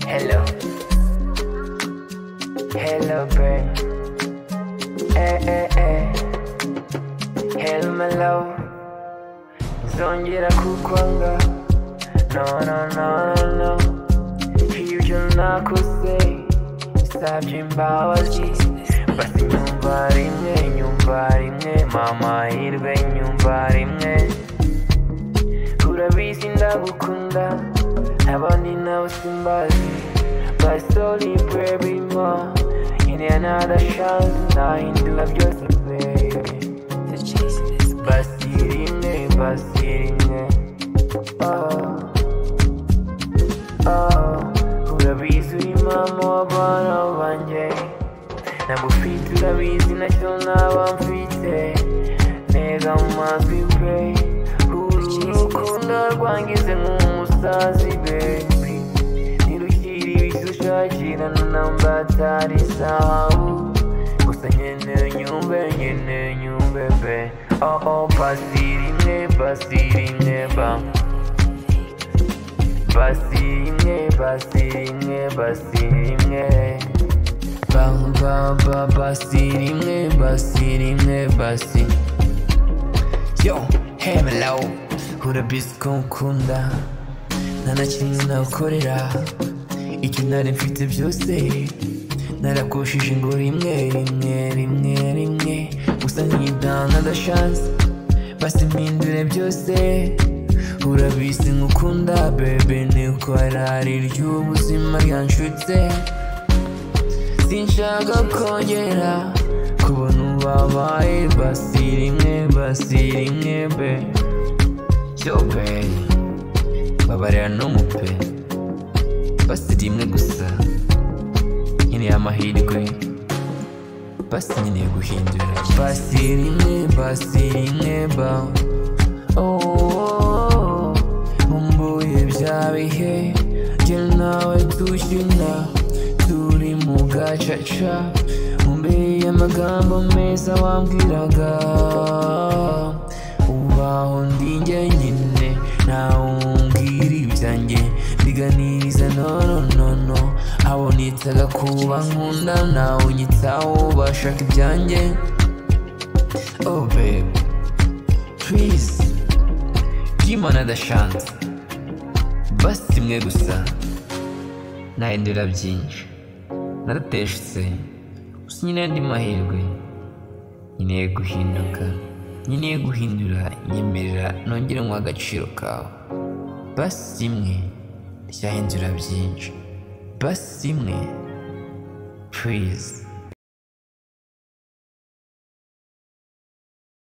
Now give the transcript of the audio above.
Hello. Hello, bird. Eh, eh, eh. Hello, my love. Zongera kukwanga. No, no, no, no, no. Ibyo nakoze. Sabye imbabazi. Basi nyumva rimwe, nyumva rimwe. Mama hirwe, nyumva rimwe. urabizi ndagukunda abandi nabo simbazi my soul is baby ma in another chance nahindura byose baby basi rimwe basi rimwe oh oh urabizi uri mama w'abana banjye nagufite urabizi nacyo naba mfite neza mu mazwi pe uru rukundo rwangize nk'umusazi bebi ntirukiri ibyo ushakirana na mbatari zahabu gusa nyene nyumve nyene nyumve pe oh oh basi rimwe basi rimwe ba basi rimwe basi rimwe basi rimwe Bang bang bang basi rimwe basi rimwe basi Yo, hey melo Urabizi ko nkunda Nta na kimwe nawukorera Icyo nari mfite byose Narakoshije ngo rimwe rimwe rimwe rimwe Gusa nkidanga ndashanze Basi mpindure byose Urabizi nkukunda bebe Niko arari ry'ubuzima ryanshutse sinshaka kongera kubona ubabaye basi rimwe basi rimwe be yo pe babarira n'umupe basi rimwe gusa nkeneye amahirwe basi nkeneye guhindura basi rimwe basi rimwe ba oh, nkumbuye bya bihe jye nawe tukina turi mu gacaca imbere y'amagambo meza wambwiraga ubaho ndi njye nyine ntawe umbwira ibyanjye ndiganiriza nono nono abo nitaga kuba nkunda nawe unyitaho bashaka ibyanjye oh babe please give another chance basi rimwe gusa nahindura byinshi narateshutse gusa nyine andi mahirwe nkeneye guhinduka nkeneye guhindura nyemerera nongere mu agaciro kawe basi rimwe ryahindura byinshi basi rimwe purize